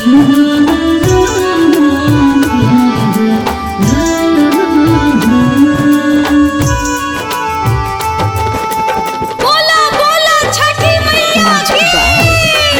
बोला बोला छठी मैया की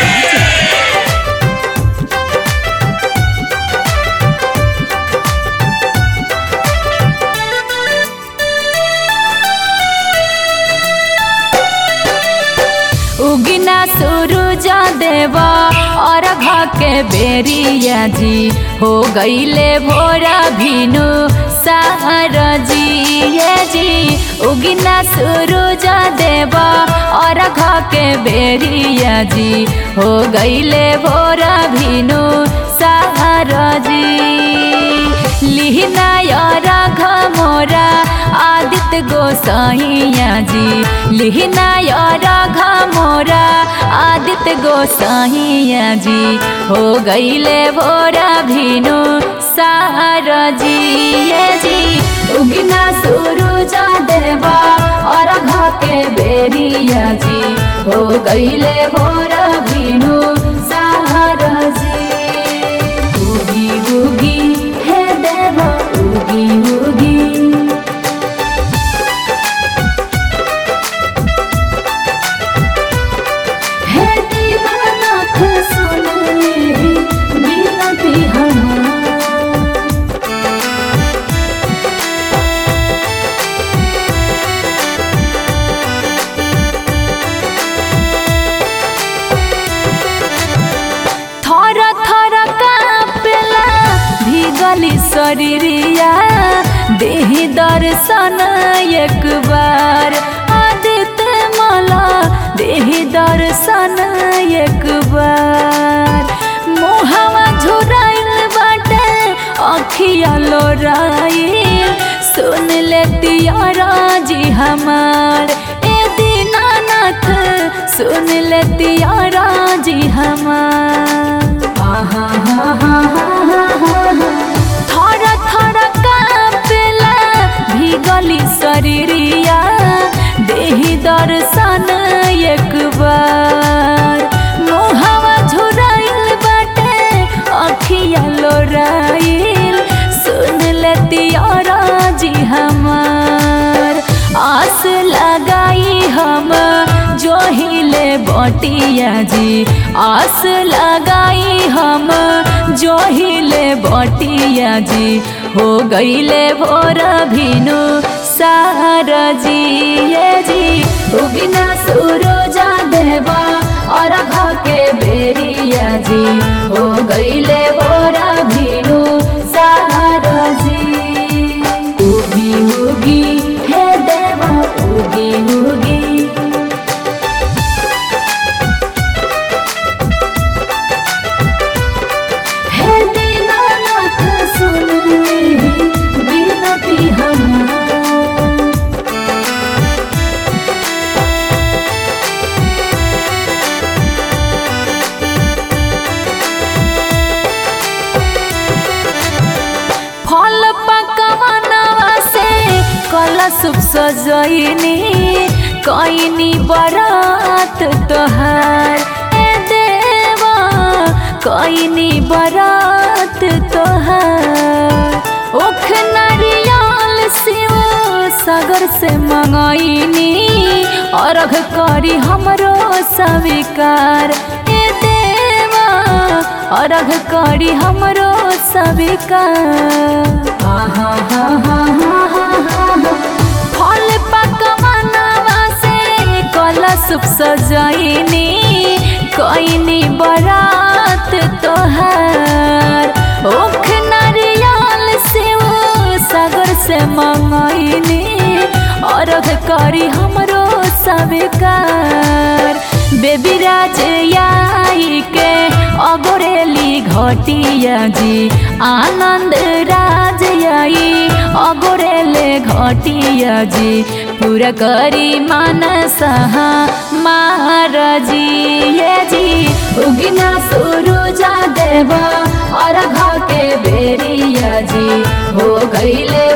उगिना सूरज देवा और के बेरिया जी हो गईले भोरा भिनु सहर जी ये जी उगिना सूरज देवा और के बेरिया जी हो गईले भोरा भिनु सहर जी लिहना राघ मोरा आदित्य गोसाइया जी लिहना राघ मोरा आदित्य गोसाइया जी हो गईले भोरा भिनु सार जी ये जी उगिना सूरज देवा और के बेरिया जी हो गईले भोरा भिनु सार जी उगी उगी हे देवा उगी उगी हे दीवानाथ सुनले बिनती हमार थर थर कापेला भिगली शरीरिया देही दर्शन एक बार आदित्य मला देही दर्शन एक बार मोहवा झुराइल बाटे अखिया लोराइल सुन लेती राजी हमार ए दीनानाथ सुन लेती राजी हमार आहा हा हा हा हा थर थर कापेला भिगली शरीरिया देही दर्शन एक बार मोहवा झुराइल बाटे अखिया लोराइल सुन लेती राजी हमार आस लगाई हम जो हिले बटिया जी आस लगाई हम जो हिले बटिया जी हो गईले भोर भिनु सार जी ये जी उगिना सूरजा देवा और के बेरिया जी हो गईले भोर भिनु सार जी उगी उगी हे देवा उगी उगी हे दीनानाथ सुन ले बिनती हमार फल पकवानवा से कलशुभ सजैनी कैनी बरात तोहार ए देवा कैनी बरात तोहार ओख नारियल शिव सागर से मंगैनी अर्घ करी हमरो स्वीकार ए देवा अर्घ करी हमरो स्वीकार आहा हा हा हा हा हा फल पकवानवा से कलशुभ सजैनी कैनी बरात तोहार ओख नारियल शिव सागर से मंगैनी अर्घ करी हमरो स्वीकार बेबी राज आई के अगोरेली घटिया जी आनंद राज आई अगोरेले घटिया जी पूरा करी मानस महाराजी ये जी उगिना सूरजा देवा और के बेरिया जी हो गईले